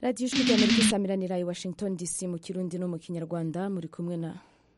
radiyo ijwi ry'amerika isamiranira i washington dc mu kirundi no mu kinyarwanda muri kumwe na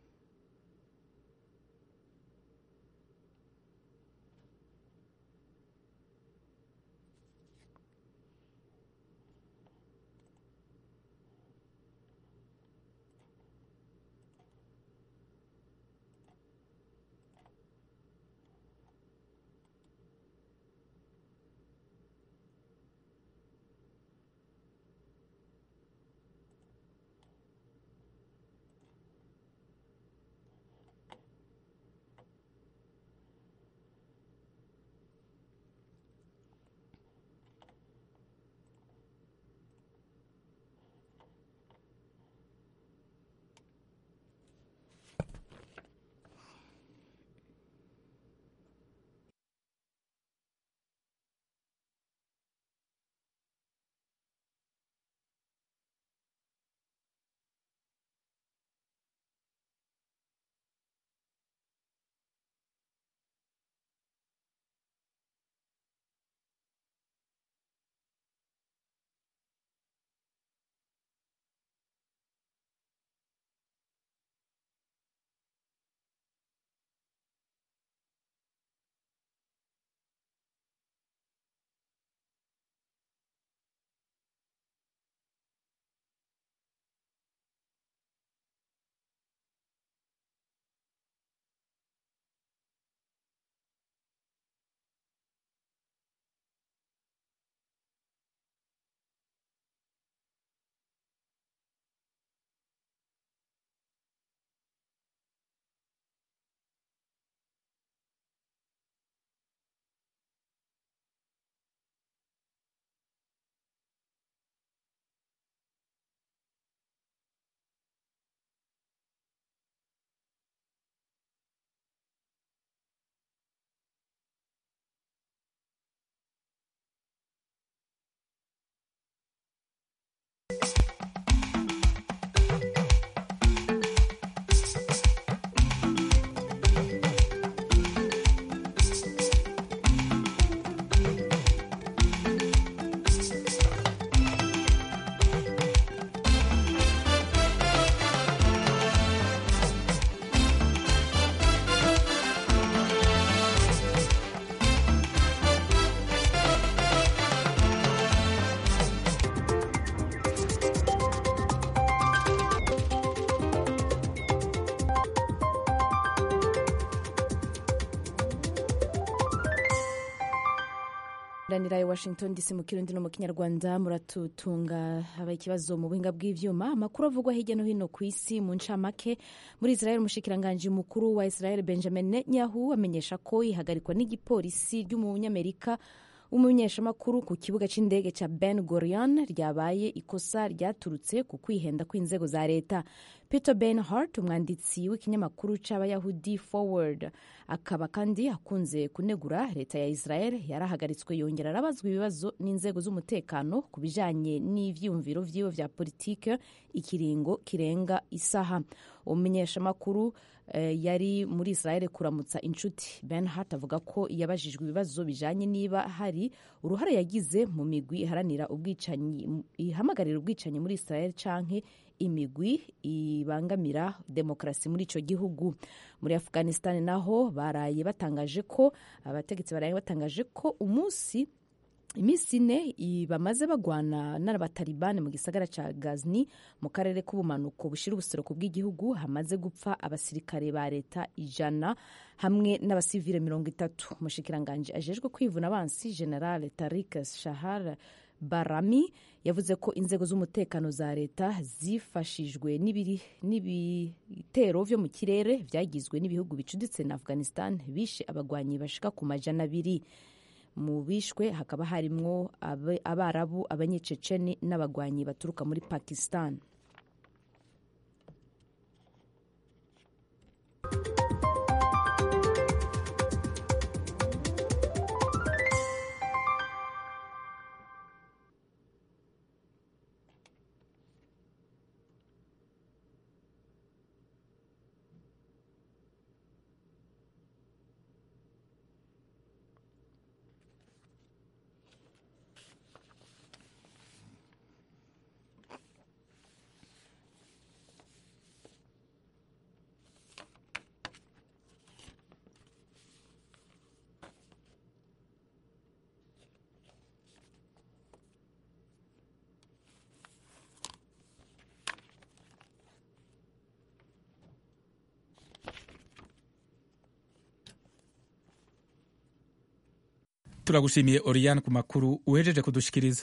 ranira i washington dc mu kirundi no mu kinyarwanda muratutunga haba ikibazo mu buhinga bw'ivyuma amakuru avugwa hirya no hino ku isi mu ncamake muri israel umushikiranganji mukuru wa israel benjamin netanyahu amenyesha ko ihagarikwa n'igipolisi ry'umunyamerika umumenyeshamakuru ku kibuga cy'indege cya ben gurion ryabaye ikosa ryaturutse ku kwihenda kw'inzego za leta peter ben hart umwanditsi w'ikinyamakuru cy'abayahudi forward akaba kandi akunze kunegura leta ya israel yarahagaritswe yongera arabazwa ibibazo n'inzego z'umutekano ku bijanye n'ivyiyumviro vyiwe vya politike ikiringo kirenga isaha umumenyeshamakuru eh, yari muri israel kuramutsa inshuti ben hart avuga ko yabajijwe ibibazo bijanye niba hari uruhare yagize mu migwi iharanira ubwicanyi ihamagarira ubwicanyi muri israel canke imigwi ibangamira demokarasi muri ico gihugu muri afghanistan naho baraye batangaje ko abategetsi baraye batangaje ko umunsi iminsi ine bamaze bagwana n'abatalibani mu gisagara ca gazni mu karere k'ubumanuko bushira ubuseruko bw'igihugu hamaze gupfa abasirikare ba leta ijana hamwe n'abasivile mirongo itatu umushikiranganji ajejwe kwivuna abansi general tarik shahar barami yavuze ko inzego z'umutekano za leta zifashijwe n'ibitero vyo mu kirere vyagizwe n'ibihugu bicuditse na afghanistan bishe abagwanyi bashika ku majana abiri mu bishwe hakaba harimwo abarabu abanyececeni n'abagwanyi baturuka muri pakistan turagushimiye oriyane ku makuru uhejeje kudushikiriza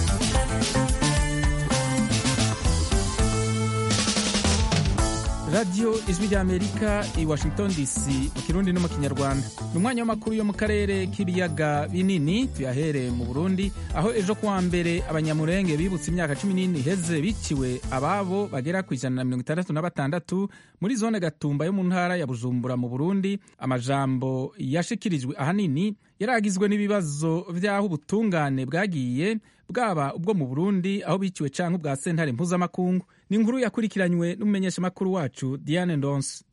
radiyo ijwi ry'amerika i washington dc mu kirundi no mu kinyarwanda ni umwanya w'amakuru yo mu karere k'ibiyaga binini tuyahere mu burundi aho ejo kuwa mbere abanyamurenge bibutse imyaka cumi n'ine iheze biciwe ababo bagera ku ijana na mirongo itandatu na batandatu muri zone gatumba yo mu ntara ya bujumbura mu burundi amajambo yashikirijwe ahanini yaragizwe n'ibibazo by'aho ubutungane bwagiye bwaba ubwo mu burundi aho biciwe canke ubwa sentare mpuzamakungu ni inkuru yakurikiranywe n'umumenyeshamakuru wacu diane ndonse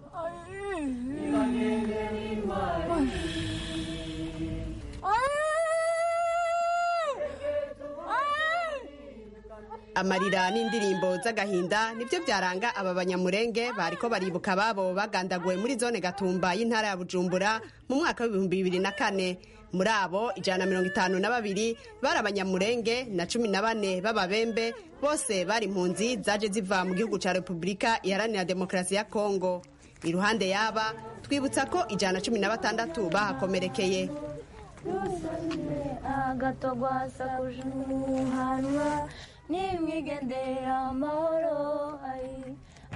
amarira n'indirimbo z'agahinda nibyo byaranga aba banyamurenge bariko baribuka ababo bagandaguwe muri zone gatumba y'intara ya bujumbura mu mwaka w'ibihumbi bibiri na kane muri abo ijana na mirongo itanu na babiri bari abanyamurenge na cumi na bane b'ababembe bose bari impunzi zaje ziva mu gihugu cya repubulika iharanira demokarasi ya kongo iruhande y'aba twibutsa ko ijana na cumi na batandatu bahakomerekeye agatogwasa kujuhanwa nimwigendera amahoro ayi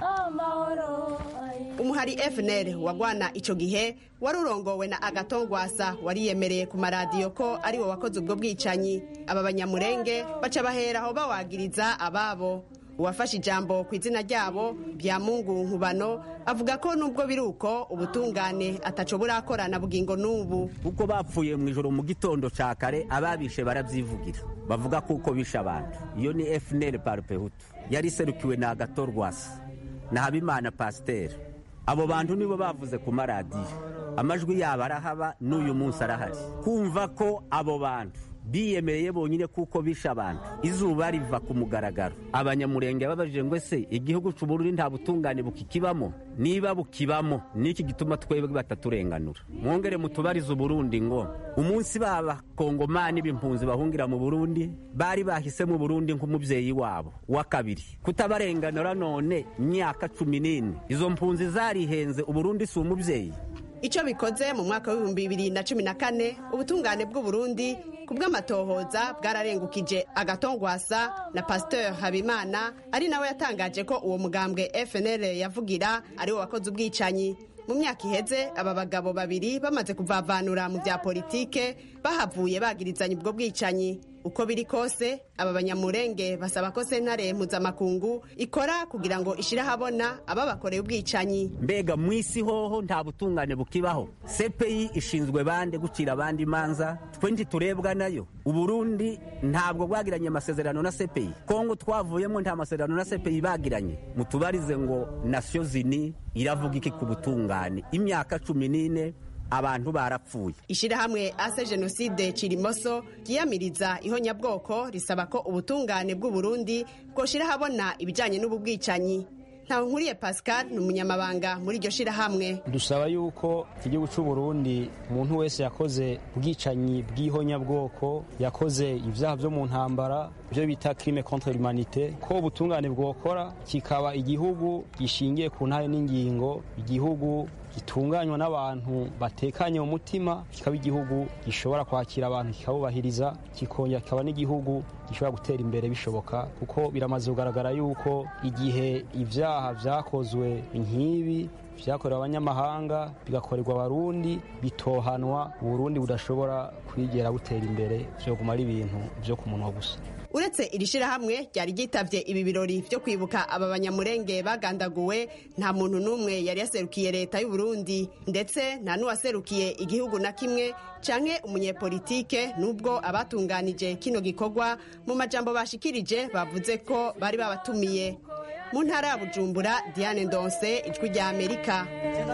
amahoro ayi umuhari fnr wagwana ico gihe wari urongowe na agatongwasa wariyemereye ku maradiyo ko ari wo wakoze ubwo bwicanyi aba banyamurenge baca baheraho bawagiriza ababo uwafashe ijambo ku izina ryabo bya mungu nkubano avuga ko nubwo biri uko ubutungane ataco burakorana bugingo n'ubu kuko bapfuye mu ijoro mu gitondo ca kare ababishe baravyivugira bavuga kuko bishe abantu iyo ni fnr parpehutu yari iserukiwe na agatorwasa na habimana pasiteri abo bantu nibo bavuze ku maradiyo amajwi yabo arahaba n'uyu munsi arahari kumva ko abo bantu biyemereye bonyine kuko bishe abantu izuba riva ku mugaragaro abanyamurenge babajije ngo ese igihugu c'uburundi nta butungane bukikibamo niba bukibamo niki gituma twebwe bataturenganura mwongere mutubarize uburundi ngo umunsi b'abakongomani b'impunzi bahungira mu burundi bari bahise mu burundi nk'umubyeyi wabo wa kabiri kutabarenganura none imyaka cumi n'ine izo mpunzi zarihenze uburundi si umubyeyi icyo bikoze mu mwaka w'ibihumbi bibiri na cumi na kane ubutungane bw'uburundi ku bw'amatohoza bwararengukije agatongwasa na pasteur habimana ari nawe yatangaje ko uwo mugambwe fnl yavugira ari wo wakoze ubwicanyi mu myaka iheze aba bagabo babiri bamaze kuvavanura mu bya politike bahavuye bagirizanya ubwo bwicanyi uko biri kose aba banyamurenge basaba ko sentare mpuzamakungu ikora kugira ngo ishire ahabona ababakoreye ubwicanyi mbega mu isi hoho nta butungane bukibaho cpi ishinzwe bande gucira abandi imanza twe ntiturebwa nayo uburundi ntabwo bwagiranye amasezerano na cpi kongo twavuyemo nta masezerano na cpi bagiranye mutubarize ngo nasiyo zini iravuga iki ku butungane imyaka cumi n'ine abantu barapfuye ishyirahamwe ase jenoside kirimoso ryiyamiriza ihonyabwoko risaba ko ubutungane bw'uburundi bwoshira ahabona ibijyanye n'ubu bwicanyi ntawe nkuriye pascal ni umunyamabanga muri iryo shyirahamwe dusaba yuko igihugu cy'u Burundi umuntu wese yakoze ubwicanyi bw'ihonyabwoko yakoze ibyaha byo mu ntambara ibyo bita crime contre l'humanité ko ubutungane bwokora kikaba igihugu gishingiye ku ntare n'ingingo igihugu gitunganywa n'abantu batekanye mu mutima kikaba igihugu gishobora kwakira abantu kikabubahiriza kikongera kikaba n'igihugu gishobora gutera imbere bishoboka kuko biramaze kugaragara yuko igihe ibyaha byakozwe nk'ibi byakorewe abanyamahanga bigakorerwa abarundi bitohanwa uburundi budashobora kwigera butera imbere byoguma ari ibintu byo ku munwa gusa uretse iri shyirahamwe ryari ryitabye ibi birori byo kwibuka aba banyamurenge bagandaguwe nta muntu n'umwe yari yaserukiye leta y'u Burundi ndetse nta n'uwaserukiye igihugu na kimwe canke umunyepolitike nubwo abatunganije kino gikorwa mu majambo bashikirije bavuze ko bari babatumiye mu ntara ya bujumbura diane ndonse ijwi rya amerika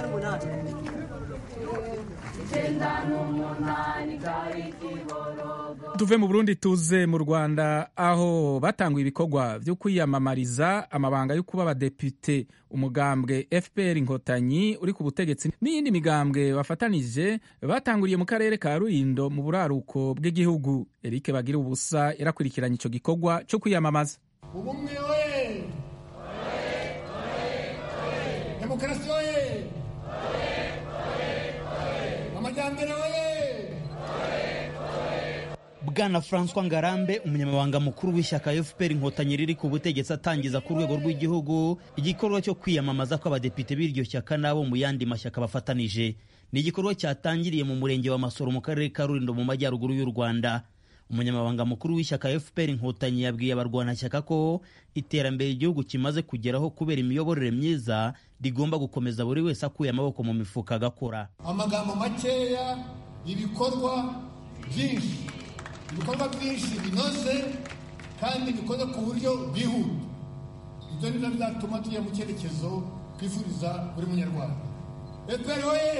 tuve mu burundi tuze mu rwanda aho batanguye ibikorwa byo kwiyamamariza amabanga yo kuba abadepite umugambwe fpr inkotanyi uri ku butegetsi n'iyindi migambwe bafatanije batanguriye mu karere ka rulindo mu buraruko bw'igihugu eric bagira ubusa yarakurikiranye icyo gikorwa cyo kwiyamamaza ubumwe we demokarasi we amajyambere we bwana francois ngarambe umunyamabanga mukuru w'ishyaka fpr inkotanyi riri ku butegetsi atangiza ku rwego rw'igihugu igikorwa cyo kwiyamamaza kw'abadepite b'iryo shyaka n'abo mu yandi mashyaka bafatanije ni igikorwa cyatangiriye mu murenge wa masoro mu karere ka rulindo mu majyaruguru y'u rwanda umunyamabanga mukuru w'ishyaka fpr inkotanyi yabwiye abarwanashyaka ko iterambere igihugu kimaze kugeraho kubera imiyoborere myiza rigomba gukomeza buri wese akuye amaboko mu mifuka agakora amagambo makeya ibikorwa byinshi ibikorwa byinshi binoze kandi bikoze ku buryo bwihuta ibyo ni byo bizatuma tujya mu cyerekezo twifuriza buri munyarwanda efuperi oye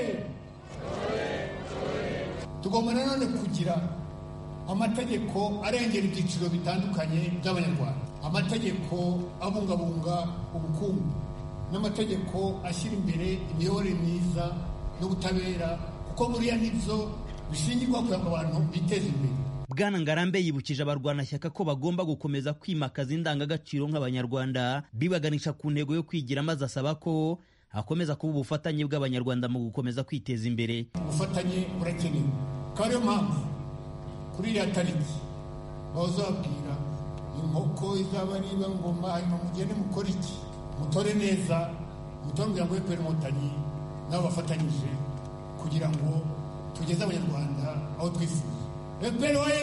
tugomba nanone kugira amategeko arengera ibyiciro bitandukanye by'abanyarwanda amategeko abungabunga ubukungu n'amategeko ashyira imbere imiyoborere myiza n'ubutabera kuko buriya nibyo bishingirwa kugira ngo abantu biteze imbere bwana ngarambe yibukije abarwanashyaka ko bagomba gukomeza kwimakaza indangagaciro nk'abanyarwanda bibaganisha ku ntego yo kwigira maze asaba ko hakomeza kuba ubufatanye bw'abanyarwanda mu gukomeza kwiteza imbere ubufatanye burakenewe akaba ariyo mpamvu kuri iriya tariki bazababwira inkoko izaba niba ngoma hanyuma mugende mukore iki mutore neza mutore umuryango w'efuperi inkotanyi nabo bafatanyije kugira ngo tugeze abanyarwanda aho twifuza efuperi oye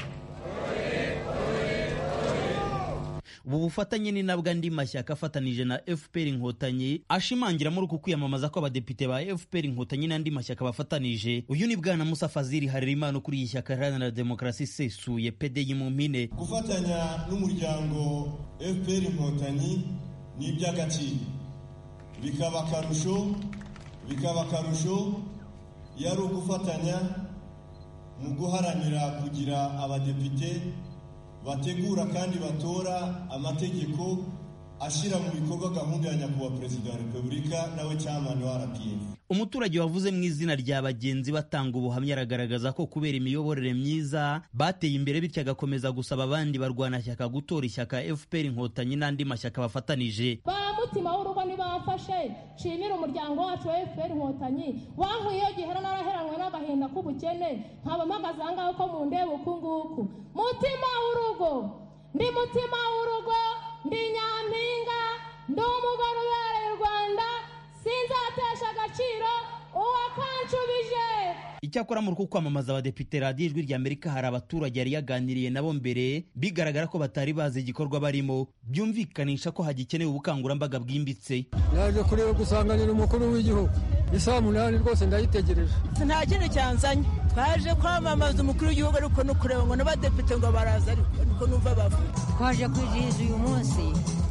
ubu bufatanye ni nabwo andi mashyaka afatanije na fpr inkotanyi ashimangira muri uku kwiyamamaza kw'abadepite ba fpr inkotanyi n'andi mashyaka bafatanije uyu ni bwana musa fazili harerimana ukuriye ishyaka iharanira demokarasi isesuye pdi mu mpine gufatanya n'umuryango fpr inkotanyi ni iby'agaciro bikaba akarusho bikaba akarusho iyo ari ugufatanya mu guharanira kugira abadepite bategura kandi batora amategeko ashyira mu bikorwa gahunda ya nyakubahwa perezida wa repubulika nawe cyamani wa rpf umuturage wavuze mu izina rya bagenzi batanga ubuhamya aragaragaza ko kubera imiyoborere myiza bateye imbere bityo agakomeza gusaba abandi barwanashyaka gutora ishyaka fpr inkotanyi n'andi mashyaka bafatanije ba mutima w'urugo ntibafashe nshimira umuryango wacu wa fpr inkotanyi wankuye iyo gihera naraheranwe n'agahinda k'ubukene nkaba mpagaze aha ngaha ko mu ndeba uku nguku mutima w'urugo ndi mutima w'urugo ndi nyampinga ndi umugore ubereye u rwanda sinzatesha agaciro uwakanshubije icyakora muri uku kwamamaza abadepite radiyo ijwi rya amerika hari abaturage yari yaganiriye nabo mbere bigaragara ko batari bazi igikorwa barimo byumvikanisha ko hagikenewe ubukangurambaga bwimbitse yaje kureba gusanganira umukuru w'igihugu isaha munani rwose ndayitegereje nta kindi cyanzanye twaje kwamamaza umukuru w'igihugu ariko no kureba ngo n'abadepite ngo baraza ariko niko numva bavuga twaje kwizihiza uyu munsi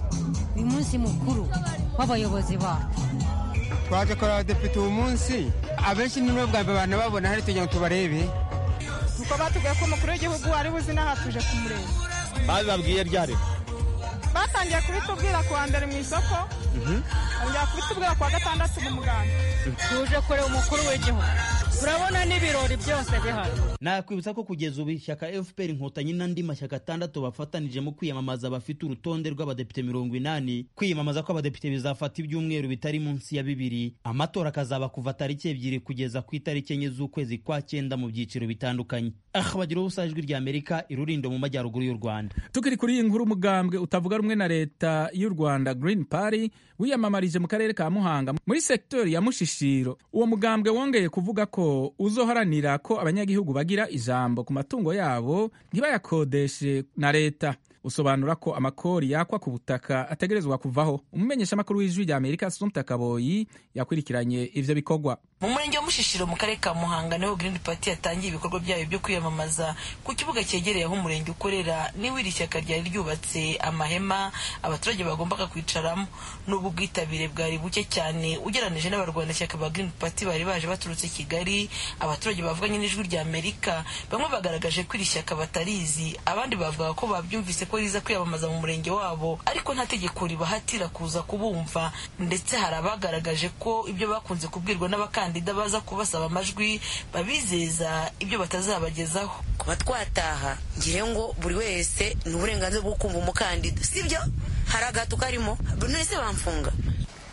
uyu munsi mukuru w'abayobozi bacu twaje kureba abadepite uyu munsi abenshi ni bwa mbere abantu babona hari tugira ngo tubarebe nuko batubwiye ko umukuru w'igihugu ari buzi n'aha tuje kumureba babibabwiye ryari batangiye kubitubwira ku wa mbere mu isoko bongera kubitubwira ku wa gatandatu mu muganda tuje kureba umukuru w'igihugu urabona n'ibirori byose bihari nakwibutsa ko kugeza ubu ishyaka fpr inkotanyi n'andi mashyaka atandatu bafatanije mu kwiyamamaza bafite urutonde rw'abadepite mirongo inani kwiyamamaza kw'abadepite bizafata ibyumweru bitari munsi ya bibiri amatora akazaba kuva tariki ebyiri kugeza ku itariki enye z'ukwezi kwa cyenda mu byiciro bitandukanye aha bagira ubusa ijwi rya amerika irurindo mu majyaruguru y'u rwanda tukiri kuri iyi nkuru umugambwe utavuga rumwe na leta y'u rwanda green party wiyamamarije mu karere ka muhanga muri sektori ya mushishiro uwo mugambwe wongeye kuvuga ko uzoharanira ko abanyagihugu bagira ijambo ku matungo yabo ntibayakodeshe na leta usobanura ko amakori yakwa ku butaka ategerezwa kuvaho umumenyeshamakuru w'ijwi rya amerika sumta kaboyi yakurikiranye ivyo bikorwa mu murenge wa mushishiro mu karere ka muhanga niho green party yatangiye ibikorwa byayo byo kwiyamamaza ku kibuga cyegereye aho umurenge ukorera niwe iri shyaka ryari ryubatse amahema abaturage bagombaga kwicaramo n'ubu ubwitabire bwari buke cyane ugereranije n'abarwanashyaka ba green party bari baje baturutse kigali abaturage bavuganye n'ijwi rya amerika bamwe bagaragaje ko iri shyaka batarizi abandi bavuga ko babyumvise ko riza kwiyamamaza mu murenge wabo ariko nta tegeko ribahatira kuza kubumva ndetse hari abagaragaje ko ibyo bakunze kubwirwa n'abakandida baza kubasaba amajwi babizeza ibyo batazabagezaho kuba twataha ngire ngo buri wese ni uburenganzira bwo kumva umukandida sibyo hari agato karimo buri wese bamfunga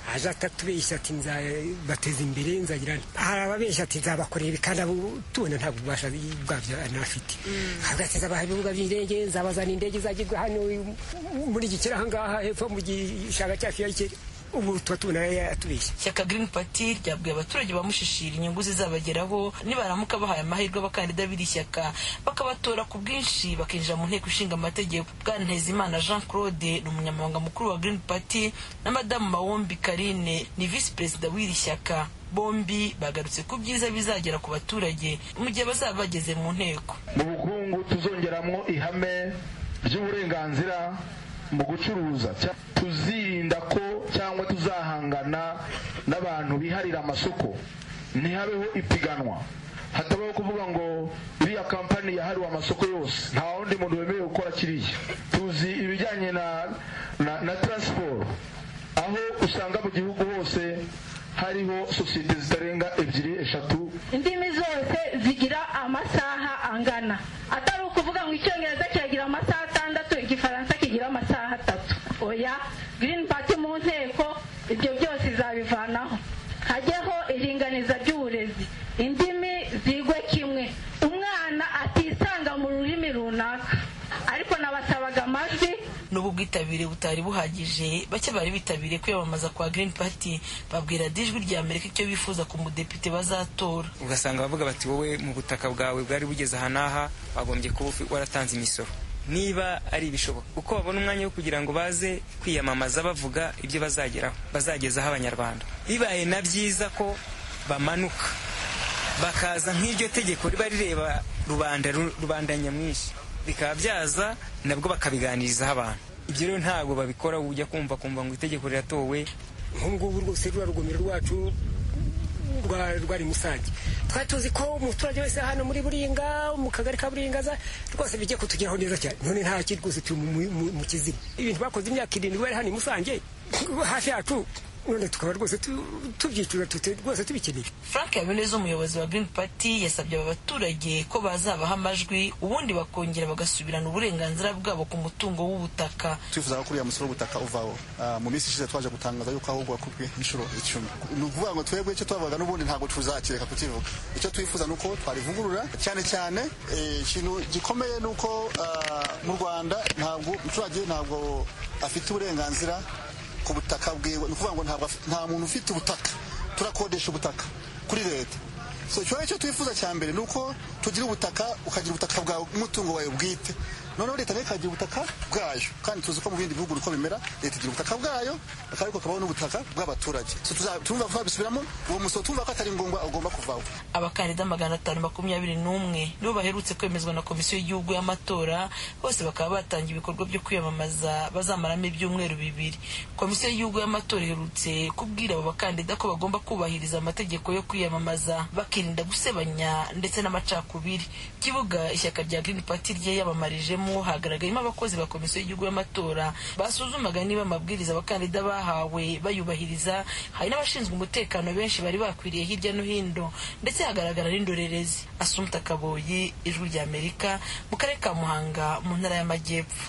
aje atatubeshya ati nzabateza imbere nzagira hari ababeshya ati nzabakorera ibi kandi abo tubona ntabwo ububasha bwabyo anafite hagati zabaha ibibuga by'indege nzabazana indege izajya hano muri iki kiri ahangaha hepfo mu gishanga cyacu ya ubu tuba tubona yatubeshya shyaka green party ryabwiye abaturage bamushishira inyungu zizabageraho nibaramuka bahaye amahirwe abakandida b'iri shyaka bakabatora ku bwinshi bakinjira mu nteko ishinga amategeko bwana ntezimana jean claude ni umunyamabanga mukuru wa green party na madamu mawombi karine ni visi perezida w'iri shyaka bombi bagarutse ku byiza bizagera ku baturage mu gihe bazaba bageze mu nteko mu bukungu tuzongeramo ihame ry'uburenganzira mu gucuruza tuzirinda ko cyangwa tuzahangana n'abantu biharira amasoko ntihabeho ipiganwa hatabaho kuvuga ngo iriya kampani yahariwe amasoko yose nta wundi muntu wemerewe gukora kiriya tuzi ibijyanye na na, na taransiporo aho usanga mu gihugu hose hariho sosiyete zitarenga ebyiri eshatu indimi zose zigira amasaha angana atari ukuvuga ngo icyongereza kiragira amasaha atandatu igifaransa kigira amasaha atatu oya girini pati mu nteko ibyo byose izabivanaho hajyeho iringaniza ry'uburezi indimi zigwe kimwe umwana atisanga mu rurimi runaka ariko nabasabaga amajwi n'ubu bwitabire butari buhagije bake bari bitabiriye kwiyamamaza kwa green party babwira dijwi rya amerika icyo bifuza ku mudepite bazatora ugasanga bavuga bati wowe mu butaka bwawe bwari bugeze aha n'aha wagombye kuba waratanze imisoro niba ari ibishoboka uko babona umwanya wo kugira ngo baze kwiyamamaza bavuga ibyo bazageraho bazagezaho abanyarwanda bibaye na byiza ko bamanuka bakaza nk'iryo tegeko riba rireba rubanda rubanda nyamwinshi bikaba byaza nabwo bakabiganirizaho abantu ibyo rero ntabwo babikora ujya kumva kumva ngo itegeko riratowe nk'ubu rwose ruriya rugomero rwacu rwari musange twari tuzi ko umuturage wese hano muri buringa mu kagari ka buringaza rwose bijya kutugeraho neza cyane none nta kiri rwose turi mu kizima ibintu bakoze imyaka irindwi bari hano i musange hafi yacu none tukaba rwose tubyicura rwose tubikeneye frank habineza umuyobozi wa green party yasabye aba baturage ko bazabaha amajwi ubundi bakongera bagasubirana uburenganzira bwabo ku mutungo w'ubutaka twifuza ko uriya musoro w'ubutaka uvaho mu minsi ishize twaje gutangaza yuko ahubwo wakubwe inshuro icumi ni ukuvuga ngo twebwe icyo twavuga n'ubundi ntabwo tuzakireka kukivuga icyo twifuza ni uko twarivugurura cyane cyane ikintu gikomeye ni uko mu rwanda ntabwo umuturage ntabwo afite uburenganzira ku butaka bwiwe ni ukuvuga ngo nta muntu ufite ubutaka turakodesha ubutaka kuri leta so ikibazo cyo twifuza cya mbere ni uko tugira ubutaka ukagira ubutaka bwawe umutungo wawe bwite noneho leta nayo ikagira ubutaka bwayo kandi tuzi ko mu bindi bihugu uko bimera leta igira ubutaka bwayo ariko hakabaho n'ubutaka bw'abaturage turumva ko babisubiramo uwo musoro tumva ko atari ngombwa ugomba kuvaho abakandida magana atanu makumyabiri n'umwe nibo baherutse kwemezwa na komisiyo y'igihugu y'amatora bose bakaba batangiye ibikorwa byo kwiyamamaza bazamaramo ibyumweru bibiri komisiyo y'igihugu y'amatora iherutse kubwira abo bakandida ko bagomba kubahiriza amategeko yo kwiyamamaza bakirinda gusebanya ndetse n'amacakubiri kibuga ishyaka rya green party ryiyamamarijemo hagaragayemo abakozi ba komisiyo y'igihugu y'amatora basuzumaga niba amabwiriza abakandida bahawe bayubahiriza hari n'abashinzwe umutekano benshi bari bakwiriye hirya no hino ndetse hagaragara n'indorerezi asumta kaboyi ijwi rya amerika mu karere ka muhanga mu ntara y'amajyepfo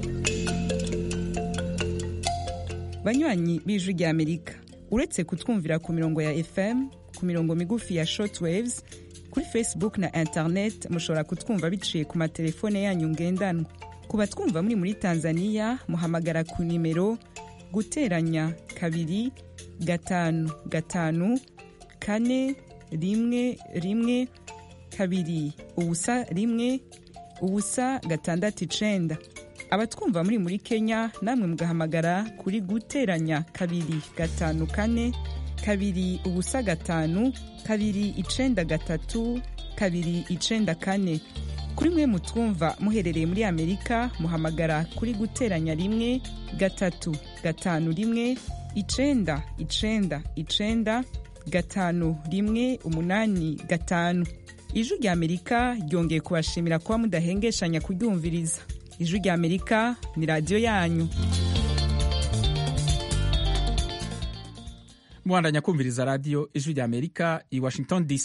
banywanyi b'ijwi rya amerika uretse kutwumvira ku mirongo ya fm ku mirongo migufi ya shortwaves kuri facebook na internet mushobora kutwumva biciye ku matelefone yanyu ngendanwa ku batwumva muri muri tanzania muhamagara ku nimero guteranya kabiri gatanu gatanu kane rimwe rimwe kabiri ubusa rimwe ubusa gatandatu icenda abatwumva muri muri kenya namwe mugahamagara kuri guteranya kabiri gatanu kane kabiri ubusa gatanu kabiri icenda gatatu kabiri icenda kane kuri mwe mutwumva muherereye muri amerika muhamagara kuri guteranya rimwe gatatu gatanu rimwe icenda icenda icenda gatanu rimwe umunani gatanu ijwi rya amerika ryongeye kubashimira kuba mudahengeshanya kuryumviriza ijwi rya amerika ni radiyo yanyu mwandanya kumviriza radiyo ijwi rya amerika i washington dc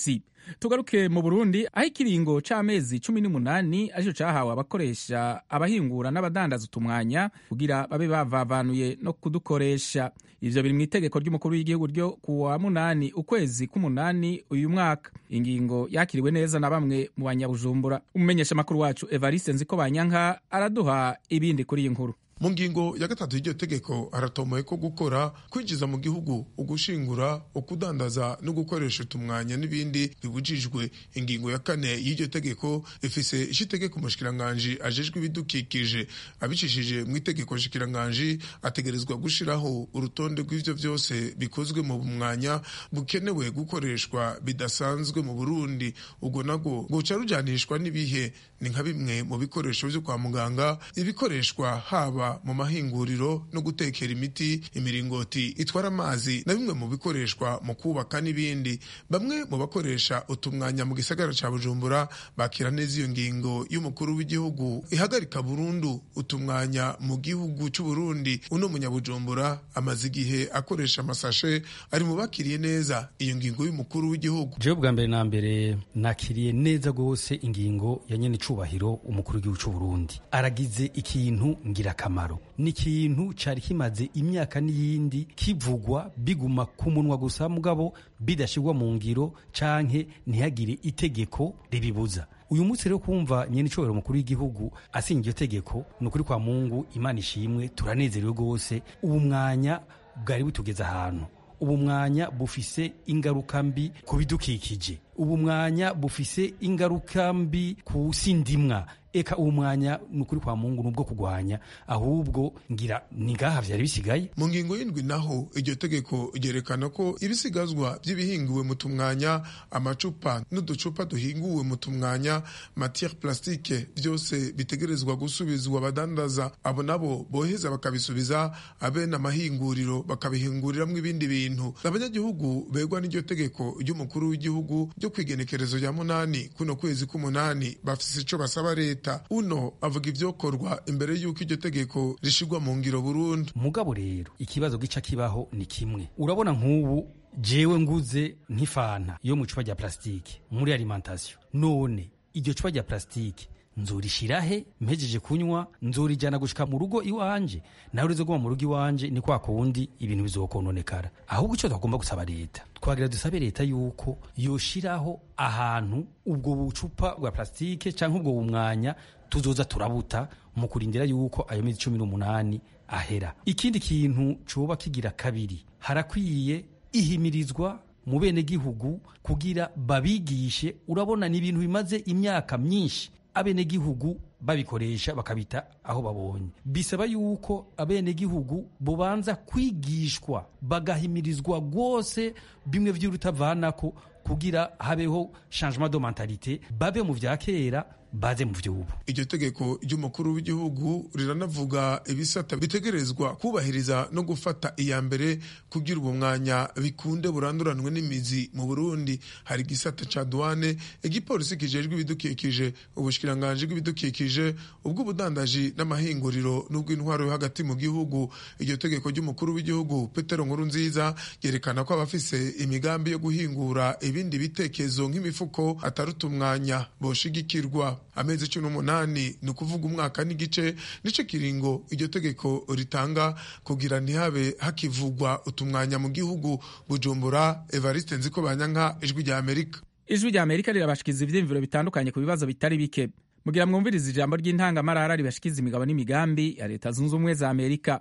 tugaruke mu burundi aho ikiringo c'amezi cumi n'umunani arico cahawe abakoresha abahingura n'abadandaza utumwanya kugira babe bavavanuye no kudukoresha ivyo biri mu itegeko ry'umukuru w'igihugu ryo ku wa munani ukwezi k'umunani uyu mwaka ingingo yakiriwe neza na bamwe mu banyabujumbura umumenyesha makuru wacu evariste nziko banyanka araduha ibindi kuri iyi nkuru mu ngingo ya gatatu y'iryo tegeko haratomoye ko gukora kwinjiza mu gihugu ugushingura ukudandaza no gukoresha utumwanya n'ibindi bibujijwe ingingo ya kane y'iryo tegeko ifise ishitegeko umushikiranganji ajejwe ibidukikije abicishije mu itegeko nshikiranganji ategerezwa gushiraho urutonde rw'ivyo vyose bikozwe mu mwanya bukenewe gukoreshwa bidasanzwe mu burundi ubwo nabwo guca rujanishwa n'ibihe ni nka bimwe mu bikoresho vyo kwa muganga ibikoreshwa haba mu mahinguriro no gutekera imiti imiringoti itwara amazi na bimwe mu bikoreshwa mu kubaka n'ibindi bamwe mu bakoresha utumwanya mu gisagara ca bujumbura bakira neza iyo ngingo y'umukuru w'igihugu ihagarika burundu utumwanya mu gihugu c'uburundi uno munyabujumbura amaze igihe akoresha amasashe ari mu bakiriye neza iyo ngingo y'umukuru w'igihugu jewe bwa mbere na mbere nakiriye neza rwose ingingo ya nyene icubahiro umukuru w'igihugu c'uburundi aragize ikintu ngirakamaro ni ikintu cari kimaze imyaka n'iyindi kivugwa biguma ku munwa gusa mugabo bidashirwa mu ngiro canke ntihagire itegeko ribibuza uyu munsi rero kumva nyene icobero mukuru w'igihugu asinga iryo tegeko ni ukuri kwa mungu imana ishimwe turanezerewe rwose ubu mwanya bwari butugeze ahantu ubu mwanya bufise ingaruka mbi ku bidukikije ubu mwanya bufise ingaruka mbi ku sindimwa eka uwo mwanya ni ukuri kwa mungu nubwo kugwanya ahubwo ngira ni ngaha vyari bisigaye mu ngingo y'indwi naho iryo tegeko ryerekana ko ibisigazwa by'ibihinguwe mu tumwanya amacupa n'uducupa duhinguwe mu tumwanya matiere plastique byose bitegerezwa gusubizwa abadandaza abo nabo boheza bakabisubiza abene amahinguriro bakabihinguriramwo ibindi bintu abanyagihugu begwa n'iryo tegeko ry'umukuru w'igihugu ryo kwigenekerezo rya munani kuno kwezi k'umunani bafise ico basaba leta uno avuga ivyokorwa imbere y'uko iryo tegeko rishigwa mu ngiro burundu mugabo rero ikibazo gica kibaho ni kimwe urabona nk'ubu jewe nguze nk'ifanta yo mu icupa rya plastique muri alimentation none iryo cupa rya plastique nzurishirahe mpejeje kunywa nzurijana gushika mu rugo iwanje nawe rizoguma mu rugo iwanje ni kwa kundi ibintu bizokononekara ahubwo ico twagomba gusaba leta twagira dusabe leta yuko yoshiraho ahantu ubwo bucupa bwa plastike canke ubwo bumwanya tuzoza turabuta mu kurindira yuko ayo mezi cumi n'umunani ahera ikindi kintu coba kigira kabiri harakwiye ihimirizwa mu bene gihugu kugira babigishe urabona ni ibintu bimaze imyaka myinshi abenegihugu babikoresha bakabita aho babonye bisaba yuko abenegihugu bubanza kwigishwa bagahimirizwa rwose bimwe vy'urutavanako kugira habeho changement de mentalite babe mu vya kera baze mu vy'ubu iryo tegeko ry'umukuru w'igihugu riranavuga ibisata bitegerezwa kubahiriza no gufata iya mbere kugira ubu mwanya bikunde buranduranwe n'imizi mu burundi hari igisata ca duwane igipolisi kijejwe ibidukikije ubushikiranganji bw'ibidukikije ubw'ubudandaji n'amahinguriro n'ubw'intwaro yo hagati mu gihugu iryo tegeko ry'umukuru w'igihugu petero nkuru nziza ryerekana ko abafise imigambi yo guhingura ibindi bitekezo nk'imifuko ataruta umwanya boshigikirwa amezi cumi n'umunani ni ukuvuga umwaka n'igice nico kiringo iryo tegeko ritanga kugira ntihabe hakivugwa utumwanya mu gihugu bujumbura evariste nziko banyanka ijwi rya amerika ijwi rya amerika rirabashikiza ivyiyumviro bitandukanye ku bibazo bitari bike mugira mwumviriza ijambo ry'intangamarara ribashikiza imigabo n'imigambi ya leta zunze ubumwe za amerika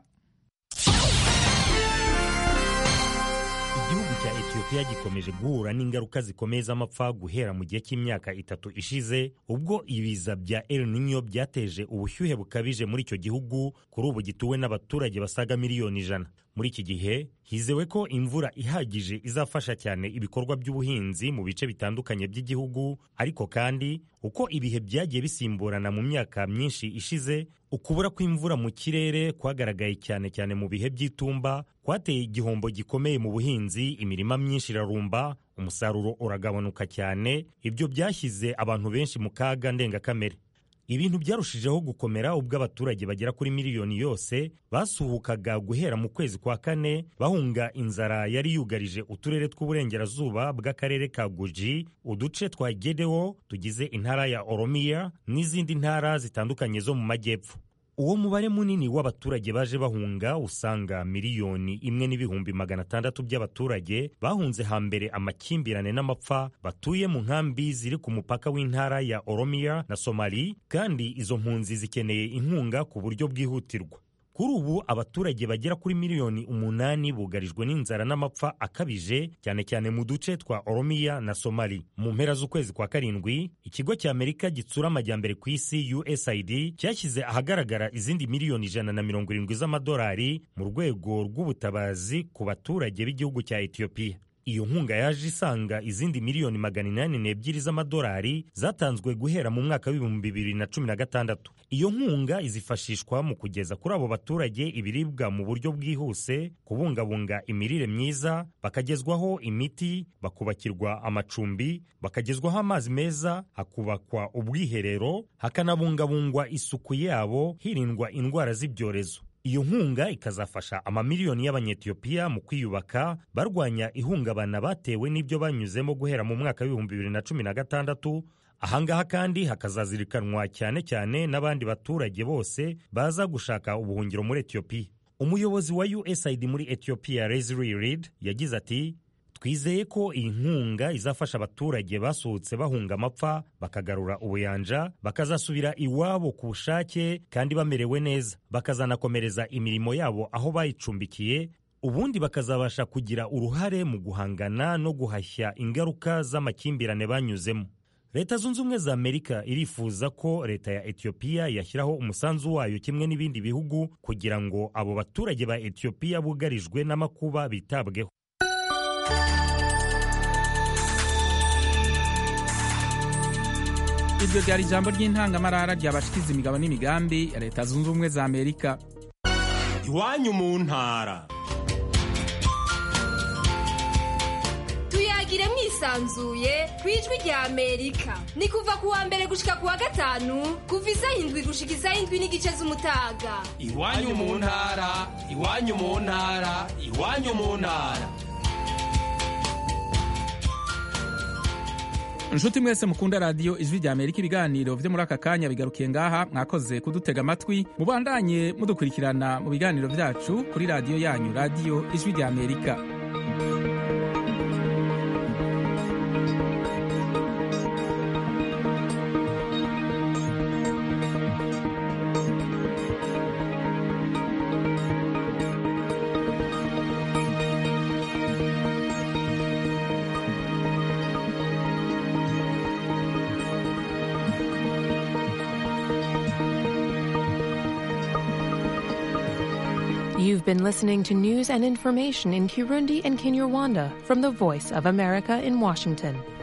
igihugu cya etiyopiya gikomeje guhura n'ingaruka zikomeye z'amapfa guhera mu gihe cy'imyaka itatu ishize ubwo ibiza bya el nino byateje ubushyuhe bukabije muri icyo gihugu kuri ubu gituwe n'abaturage basaga miliyoni ijana muri iki gihe hizewe ko imvura ihagije izafasha cyane ibikorwa by'ubuhinzi mu bice bitandukanye by'igihugu ariko kandi uko ibihe byagiye bisimburana mu myaka myinshi ishize ukubura kw'imvura mu kirere kwagaragaye cyane cyane mu bihe by'itumba kwateye igihombo gikomeye mu buhinzi imirima myinshi irarumba umusaruro uragabanuka cyane ibyo byashyize abantu benshi mu kaga ndengakamere ibintu byarushijeho gukomera ubwo abaturage bagera kuri miliyoni yose basuhukaga guhera mu kwezi kwa kane bahunga inzara yari yugarije uturere tw'uburengerazuba bw'akarere ka guji uduce twa gedewo tugize intara ya oromiya n'izindi ntara zitandukanye zo mu majyepfo uwo mubare munini w'abaturage baje bahunga usanga miliyoni imwe n'ibihumbi magana atandatu by'abaturage bahunze hambere amakimbirane n'amapfa batuye mu nkambi ziri ku mupaka w'intara ya oromiya na somali kandi izo mpunzi zikeneye inkunga ku buryo bwihutirwa kuri ubu abaturage bagera kuri miliyoni umunani bugarijwe n'inzara n'amapfa akabije cyane cyane mu duce twa oromiya na somali mu mpera z'ukwezi kwa karindwi ikigo cy'amerika gitsura amajyambere ku isi usaid cyashyize ahagaragara izindi miliyoni ijana na mirongo irindwi z'amadolari mu rwego rw'ubutabazi ku baturage b'igihugu cya etiyopiya iyo nkunga yaje isanga izindi miliyoni magana inani n'ebyiri z'amadolari zatanzwe guhera mu mwaka w'ibihumbi bibiri na cumi na gatandatu iyo nkunga izifashishwa mu kugeza kuri abo baturage ibiribwa mu buryo bwihuse kubungabunga imirire myiza bakagezwaho imiti bakubakirwa amacumbi bakagezwaho amazi meza hakubakwa ubwiherero hakanabungabungwa isuku yabo hirindwa indwara z'ibyorezo iyo nkunga ikazafasha amamiliyoni y'abanyetiyopiya mu kwiyubaka barwanya ihungabana batewe n'ibyo banyuzemo guhera mu mwaka w'ibihumbi bibiri na cumi na gatandatu ahangaha kandi hakazazirikanwa cyane cyane n'abandi baturage bose baza gushaka ubuhungiro muri etiyopiya umuyobozi wa usaid muri etiyopiya leslie reed yagize ati twizeye ko iyi nkunga izafasha abaturage basohotse bahunga amapfa bakagarura ubuyanja bakazasubira iwabo ku bushake kandi bamerewe neza bakazanakomereza imirimo yabo aho bayicumbikiye ubundi bakazabasha kugira uruhare mu guhangana no guhashya ingaruka z'amakimbirane banyuzemo leta zunze ubumwe za amerika irifuza ko leta ya etiyopiya yashyiraho umusanzu wayo kimwe n'ibindi bihugu kugira ngo abo baturage ba etiyopiya bugarijwe n'amakuba bitabweho iryo ryari ijambo ry'intangamarara ryabashikiza imigabo n'imigambi ya leta zunze ubumwe za amerika iwanyu mu ntara tuyagire mwisanzuye ku ijwi rya amerika ni kuva ku wa mbere gushika ku wa gatanu kuva isaha indwi gushika isaha indwi n'igice z'umutaga iwanyu mu ntara iwanyu mu ntara iwanyu mu ntara inshuti mwese mukunda radiyo ijwi rya amerika ibiganiro byo muri aka kanya bigarukiye ngaha mwakoze kudutega amatwi mubandanye mudukurikirana mu biganiro byacu kuri radiyo yanyu radiyo ijwi rya amerika You've been listening to news and information in Kirundi and Kinyarwanda from the Voice of America in Washington.